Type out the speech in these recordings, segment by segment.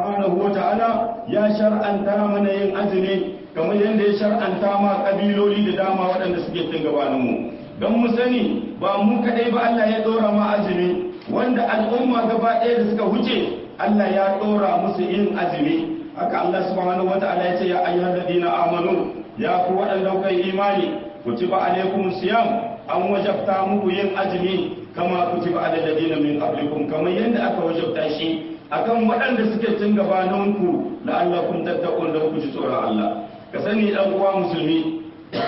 subhanahu wata'ala ya shar'anta mana yin azumi kamar yadda ya shar'anta ma kabiloli da dama waɗanda suke cin gabanin mu don mu sani ba mu kaɗai ba Allah ya ɗora ma azumi wanda al'umma gaba ɗaya da suka huce Allah ya ɗora musu yin azumi haka Allah subhanahu wata'ala ya ce ya ayyuhal ladina amanu ya ku waɗanda kai imani kutiba alaikum siyam an wajabta muku yin azumi kama kutiba alal ladina min qablikum kamar yadda aka wajabta shi akan waɗanda suke cin gabaninku la'allakum tattaqun da ku ji tsoron Allah ka sani dan uwa musulmi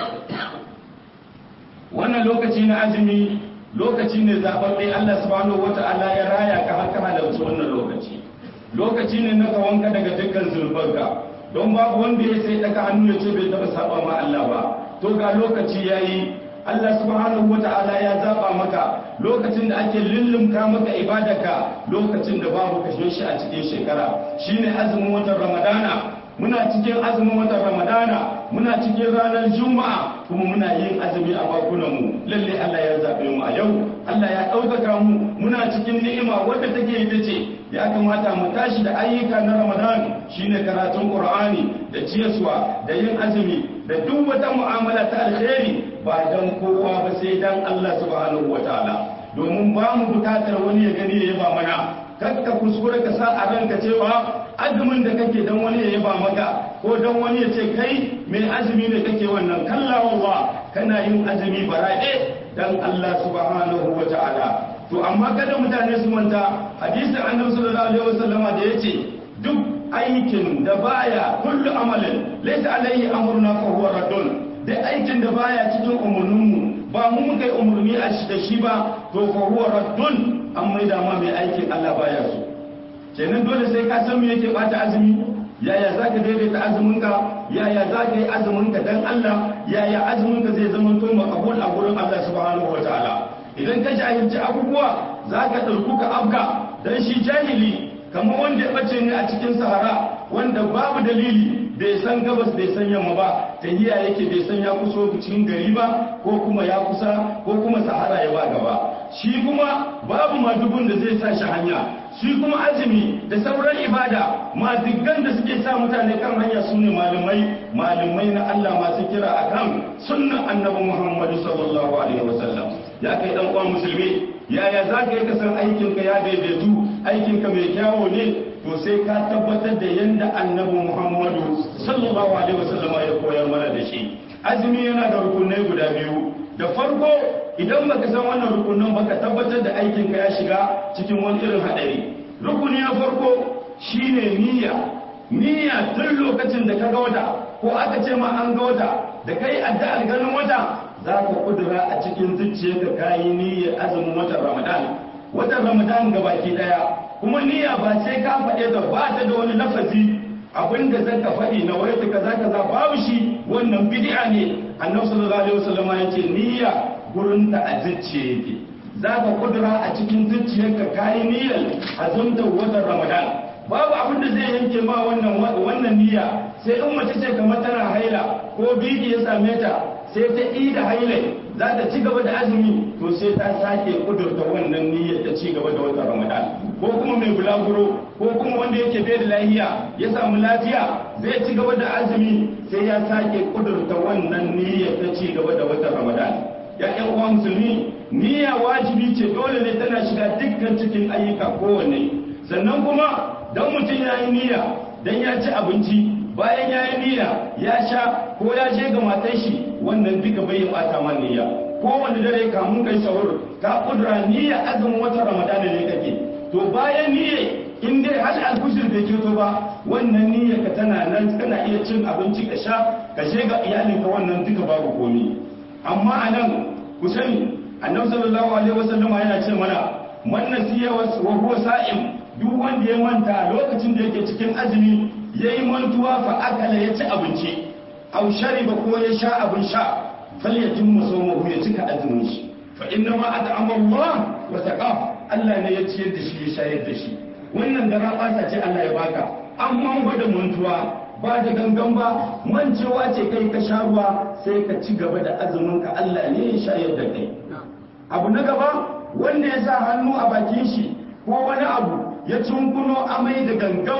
wannan lokaci na azumi lokaci ne zaɓaɓɓe Allah subhanahu wata'ala ya raya ka har ka halarci wannan lokaci lokaci ne na ka wanka daga dukkan zulfanka don babu wanda ya sai daga hannu ya ce bai taɓa saba ma Allah ba to ga lokaci yayi Allah subhanahu wata'ala ya zaba maka lokacin da ake lullumka maka ibadarka lokacin da babu kashe shi a cikin shekara shine azumin watan Ramadana muna cikin azumin watan Ramadana muna cikin ranar Juma'a kuma muna yin azumi a bakunan mu lalle Allah ya zabe mu a yau Allah ya ɗaukaka mu muna cikin ni'ima wadda take ita ce ya kamata mu tashi da ayyuka na Ramadan shine karatun Qur'ani da ciyaswa da yin azumi da duk wata mu'amala ta alkhairi ba dan kowa ba sai dan Allah subhanahu wataala domin ba mu bukatar wani ya gani ya yaba mana kakka kuskure ka sa a ranka cewa azumin da kake dan wani ya yaba maka ko dan wani ya ce kai mai azumi ne kake wannan kalla wallah kana yin azumi baraɗe dan Allah subhanahu wataala to amma kada mutane su manta hadisin annabi sallallahu alaihi wasallama da yace duk aikin da baya kullu amalin laysa alaihi amruna fa huwa raddun da aikin da baya cikin umurninmu ba mu muka yi umurni a shi da shi ba to fa huwa raddun an mai da ma mai aikin Allah baya so kenan dole sai ka san me yake bata azumi yaya za ka daidaita azuminka yaya za ka yi azuminka dan Allah yaya azuminka zai zama to makabul a gurin Allah subhanahu wataala idan ka jahilci abubuwa za ka ɗauku ka afka dan shi jahili kamar wanda ya bace ne a cikin sahara wanda babu dalili bai san gabas bai san yamma ba tahiya yake bai san ya kuso cikin gari ba ko kuma ya kusa ko kuma sahara ya ba gaba shi kuma babu madugun da zai sa shi hanya shi kuma azumi da sauran ibada madiggan da suke sa mutane kan hanya su ne malamai malamai na Allah masu kira akan sunnan annabi Muhammadu sallallahu alaihi wasallam ya kai dan uwan musulmi yaya za ka yi ka san aikinka ya daidaitu aikinka mai kyawo ne to sai ka tabbatar da yadda annabi muhammadu sallallahu alaihi wasallama ya koyar mana da shi azumi yana da rukunai guda biyu da farko idan baka san wannan rukunan baka tabbatar da aikinka ya shiga cikin wani irin hadari rukuni na farko shine niyya niyya tun lokacin da ka ga wata ko aka ce ma an ga wata da kai addu'ar ganin wata za ka kudura a cikin zuciyarka kayi niyyar azumin watan ramadan watan ramadan ga baki daya kuma niyya ba sai ka faɗe da ba ta da wani lafazi abinda zan ka faɗi na wai kaza kaza babu shi wannan bid'a ne annabi sallallahu alaihi wasallam ya ce niyya gurin ta a zuciya yake za ka kudura a cikin zuciyarka kayi niyyar azumtar watan ramadan babu abin da zai yanke ma wannan wannan niyya sai in mace ce kamar tana haila ko biki ya same ta sai ta yi da hailai za ta ci gaba da azumi to sai ta sake kudurta wannan niyyar ta ci gaba da watan ramadan ko kuma mai bulaguro ko kuma wanda yake bai da lafiya ya samu lafiya zai ci gaba da azumi sai ya sake kudurta wannan niyyar ta ci gaba da watan ramadan ya ƴan uwa musulmi niyya wajibi ce dole ne tana shiga dukkan cikin ayyuka kowanne sannan kuma dan mutum ya yi niyya dan ya ci abinci bayan ya yi niyya ya sha ko ya je ga matan shi wannan duka bai bata man niyya ko wanda dare kamun kai sahur ka kudura niyya azumin watan ramadana ne kake to bayan niyya in dai hal alfushir bai keto ba wannan niyya ka tana nan kana iya cin abinci ka sha ka je ga iyalinka wannan duka babu komi amma anan ku sani annabi sallallahu alaihi wasallam yana ce mana man nasiya wa huwa sa'im duk wanda ya manta lokacin da yake cikin azumi yayi mantuwa fa akala ya ci abinci aw shariba ko ya sha abin sha falyatim musawmahu ya cika azumin shi fa inna ma at'ama Allah wa saqa Allah ne ya ciyar da shi ya shayar da shi wannan gara bata ce Allah ya baka amma gwada mantuwa ba da gangan ba mancewa ce kai ka sha ruwa sai ka ci gaba da azumin ka Allah ne ya shayar da kai abu na gaba wanda ya sa hannu a bakin shi ko wani abu ya cunkuno amai da gangan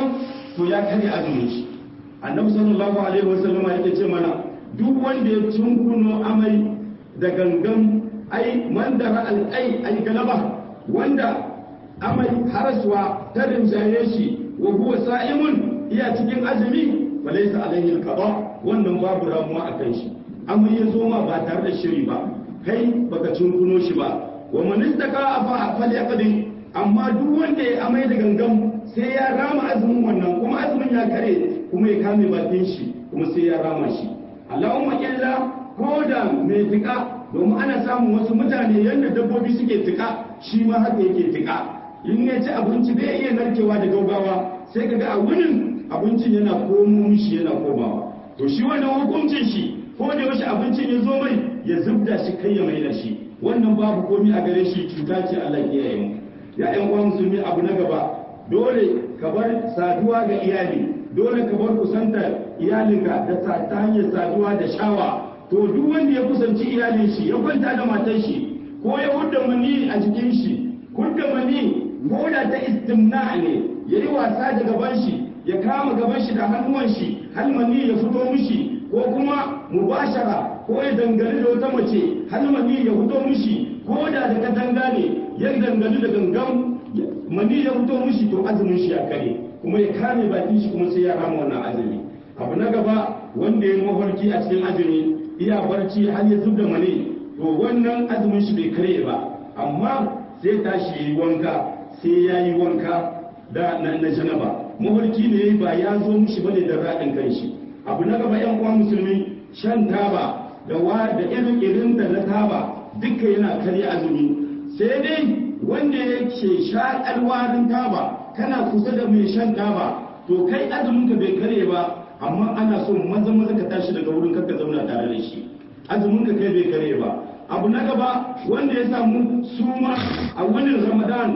to ya karya azumin shi annabi sallallahu alaihi wasallam yake ce mana duk wanda ya tunkuno amai da gangan ai man da ra'al ai ai galaba wanda amai haraswa ta rinjaye shi wa huwa sa'imun iya cikin azumi falaysa alaihi alqada wannan babu ramuwa akan shi amai ya zo ma ba tare da shiri ba kai baka tunkuno shi ba wa man istaka fa falyaqdi amma duk wanda ya amai da gangan sai ya rama azumin wannan kuma azumin ya kare kuma ya kame bakin shi kuma sai ya rama shi Allahumma illa ko da mai tika domin ana samun wasu mutane yadda dabbobi suke tika shi ma haka yake tika in ya ci abinci bai iya narkewa da gaugawa sai kaga a wurin abincin yana komo mishi yana komawa to shi wannan hukuncin shi ko da yaushe abincin ya zo mai ya zubda shi kai ya mai da shi wannan babu komi a gare shi cuta ce Allah ya yi mu ya ƴan uwa musulmi abu na gaba dole ka bar saduwa ga iyali dole ka bar kusantar iyalinka da ta hanyar saduwa da shawa to duk wanda ya kusanci iyalin shi ya kwanta da matar shi ko ya hudda mani a jikin shi hudda mani ko da ta istimna ne ya yi wasa da gaban shi ya kama gaban shi da hannuwan shi har mani ya fito mishi ko kuma mubashara ko ya dangane da wata mace har mani ya fito mishi ko da da katanga ne ya dangane da gangan mani ya fito mishi to azumin shi ya kare kuma ya kame bakin shi kuma sai ya rama wannan azumi abu na gaba wanda ya mafarki a cikin azumi iya barci har ya zub da mani to wannan azumin shi bai kare ba amma sai tashi yi wanka sai ya yi wanka da na janaba mafarki ne ba ya zo mishi bane da raɗin kanshi abu na gaba yan uwa musulmi shan taba da wa da irin irin da na taba duka yana karya azumi sai dai wanda yake sha alwarin taba kana kusa da mai shan taba to kai azumin ka bai kare ba amma ana so maza maza ka tashi daga wurin ka zauna tare da shi azumin ka kai bai kare ba abu na gaba wanda ya samu suma a wani ramadan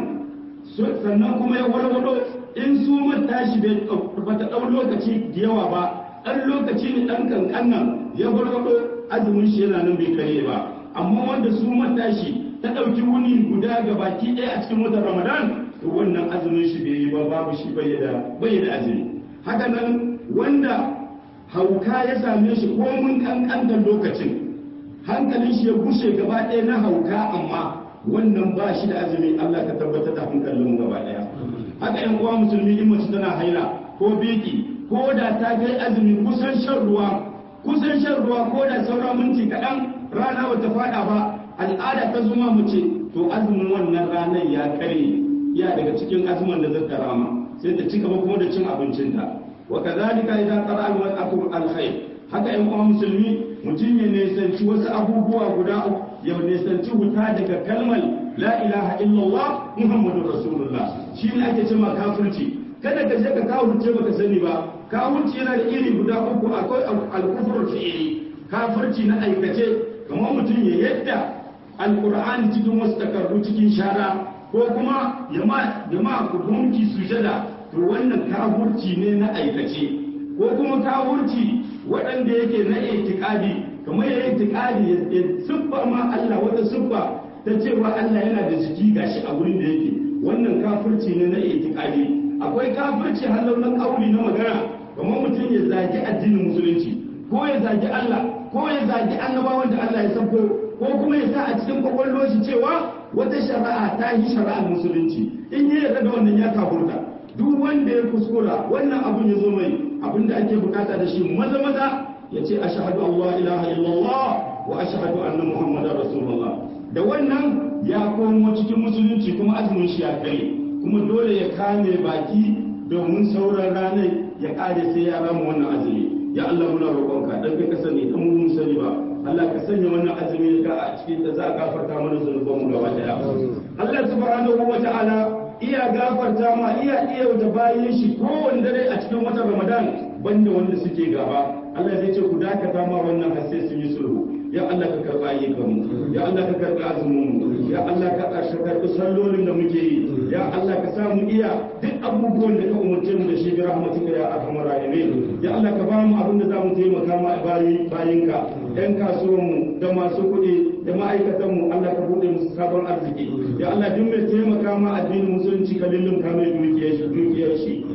sannan kuma ya warwado in sumar tashi bai ta ɗau lokaci da yawa ba ɗan lokaci ne ɗan kankan nan ya warwado azumin shi yana nan bai kare ba amma wanda sumar tashi ta ɗauki wuni guda ga baki ɗaya a cikin watan ramadan to wannan azumin shi bai yi ba babu shi bai da azumi haka nan wanda hauka ya same shi ko mun kankantar lokacin hankalin shi ya bushe gaba ɗaya na hauka amma wannan ba shi da azumi Allah ka tabbatar da hankalin mu gaba ɗaya haka yan uwa musulmi in mace tana haila ko biki ko da ta kai azumi kusan shan ruwa kusan shan ruwa ko da saura minti kaɗan rana bata faɗa ba al'ada ta zuma mace to azumin wannan ranar ya kare ya daga cikin azumin da zata rama sai ta ci gaba kuma da cin abincinta wa kadhalika idan qara al-mar'atu al-khair haka yan uwa musulmi mutum ya nisanci wasu abubuwa guda ya nisanci wuta daga kalmar la ilaha illallah muhammadu rasulullah shi ne ake cewa kafirci kada ka je ka kafirce baka sani ba kafirci yana da iri guda uku akwai al-kufr fi'li kafirci na aikace kamar mutum ya yadda alqur'ani cikin wasu takardu cikin shara ko kuma ya ma ya ma hukunci sujada to wannan kafirci ne na aikace ko kuma kafirci waɗanda yake na itikadi kamar ya itikadi ya siffa ma Allah wata siffa ta cewa Allah yana da jiki gashi a wurin da yake wannan kafirci ne na itikadi akwai kafirci halau na kauli na magana kamar mutum ya zagi addinin musulunci ko ya zagi Allah ko ya zagi annabawan da Allah ya sako ko kuma ya sa a cikin kwakwalwar shi cewa wata shari'a ta yi shari'ar musulunci in ya yarda da wannan ya kafurta duk wanda ya kuskura wannan abun ya zo mai abin da ake bukata da shi maza maza ya ce ashhadu Allah ilaha illallah wa ashhadu anna muhammadar rasulullah da wannan ya komo cikin musulunci kuma azumin shi ya kai kuma dole ya kame baki domin sauran ranar ya kare sai ya rama wannan azumi ya Allah muna roƙonka dan kai ka sani dan mun sani ba Allah ka sanya wannan azumi ka a cikin da za a gafarta mana zunuban mu gaba daya Allah subhanahu wa ta'ala iya gafarta ma iya iya da bayan shi kowanne dare a cikin watan Ramadan banda wanda suke gaba Allah zai ce ku dakata ma wannan har sai sun yi sulhu ya Allah ka karba ayyukan mu ya Allah ka karba azumin mu ya Allah ka ƙarshe karɓi sallolin da muke yi ya Allah ka samu iya duk abubuwan da ka umarce mu da shi bi rahmatika ya arhamar rahimin ya Allah ka ba mu abin da za mu taimaka ma bayi bayinka yan kasuwan mu da masu kuɗi da ma'aikatan mu Allah ka buɗe musu sabon arziki ya Allah duk mai taimaka ma addinin musulunci ka lullunka mai dukiyar shi dukiyar shi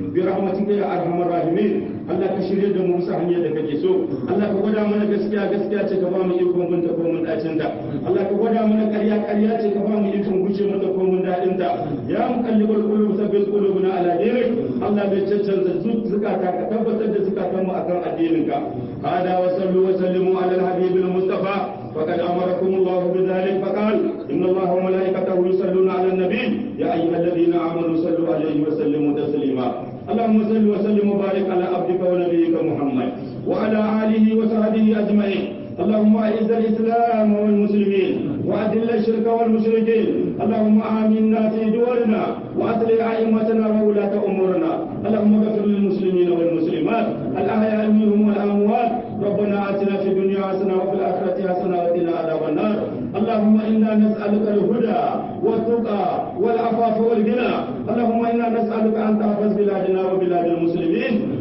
bi rahmatika ya arhamar rahimin Allah ka shirye da mu bisa hanyar da kake so Allah ka gwada mana gaskiya gaskiya ce ka ba mu ikon binta ko mun dacin ta Allah ka gwada mana ƙarya ƙarya ce ka ba mu ikon gushe mata ko mun dadin ta ya muqallibal qulub sabbit qulubuna ala dinik Allah bai cancanza zukata ka tabbatar da zukatan mu akan addinin ka hada wa sallu wa sallimu ala al-habib al-mustafa فقد امركم الله بذلك فقال ان الله وملائكته يصلون على النبي يا ايها الذين امنوا صلوا عليه وسلموا تسليما اللهم صل وسلم وبارك على عبدك ونبيك محمد وعلى اله وصحبه اجمعين اللهم اعز الاسلام والمسلمين واذل الشرك والمشركين اللهم امنا في دولنا واصلح ائمتنا وولاه امورنا اللهم اغفر